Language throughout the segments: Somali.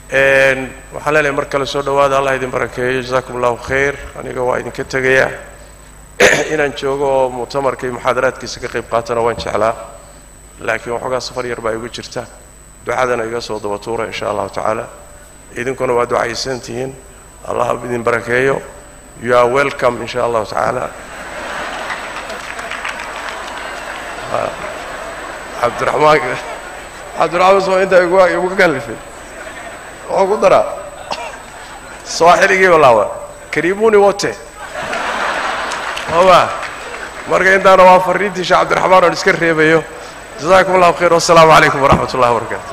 waxaan leenahay mar kale soo dhowaada allah idin barakeeyo jazakum allahu khayr aniga waa idinka tegayaa inaan joogo oo muctamarka iyo muxaadaraadkiisa ka qayb qaatana waan jeclaa laakiin waxoogaa safar yar baa igu jirta ducadana iga soo daba tuura in sha allahu tacaala idinkuna waa ducaysan tihiin allah idin barakeeyo you are welcome in sha allahu tacaala cabdiraxmaan cabdiraxmaan soo intaa igu igu kallifay wuxuu ku daraa sooxiligii balaawa kariimuni wote oba marka intaana waa fariintii sheekh cabdiraxmaan oon iska reebayo jazakum allahu khayr wassalaamu calaykum waraxmat ullahi wabarakaatu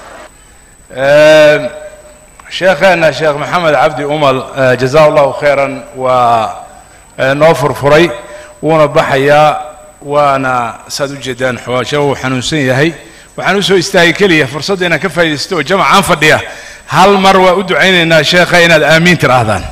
sheekheena sheekh maxamed cabdi umal jaza allahu khayran waa noo furfuray wuuna baxayaa waana saad u jeedaan xawaasha uu xanuunsan yahay waxaan u soo istaagay keliya fursadda inaan ka faaidaysto oo jamacaan fadhiya hal mar waa u ducaynaynaa sheekha inaad aamiin tidhaahdaan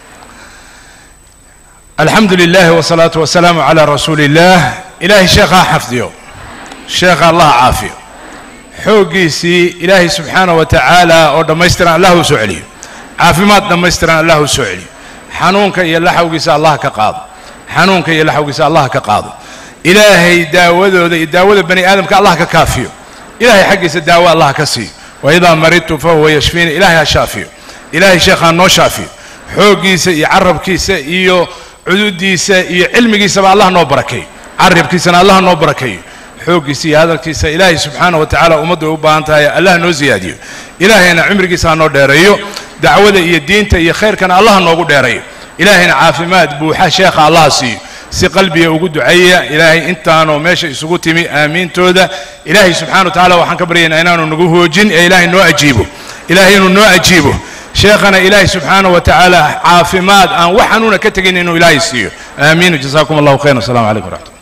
alxamdu lilahi wsalaatu wasalaamu calaa rasuuli illaah ilaahay sheekha ha xafdiyo sheekha allah ha caafiyo xooggiisii ilaahay subxaanah wa tacaala oo dhammaystiran allah u soo celiyo caafimaad dhammaystiran allah u soo celiyo xanuunka iyo laxawgiisa allah ka qaado xanuunka iyo laxawgiisa allah ka qaado ilaahay daawadooda iyo daawada bani aadamka allah ka kaafiyo ilahay xaggiisa daawo allah ka siiyo waidaa maridtu fahuwa yashfiini ilahay ha shaafiyo ilahay sheekhaa noo shaafiyo xooggiisa iyo carabkiisa iyo cududiisa iyo cilmigiisaba allah noo barakeeyo carabkiisana allah noo barakeeyo xooggiisa iyo hadalkiisa ilaahay subxaanah wa tacaala ummaddu ay u baahan tahay allah noo siyaadiyo ilaahayna cimrigiisa ha noo dheereeyo dacwada iyo diinta iyo khayrkana allah noogu dheereeyo ilaahayna caafimaad buuxa sheekha allah siiyo si qalbiga ugu duceeya ilaahay intaanoo meesha isugu timi aamiintooda ilaahay subxana wa tacala waxaan ka baryaynaa inaanu nagu hoojin ee ilaahay noo ajiibo ilaahay inuu noo ajiibo sheekhana ilaahay subxaana wa tacaala caafimaad aan wax xanuuna ka tegin inuu ilaahay siiyo aamiin jazakum allahu khayr wassalamu calaykum waraxmat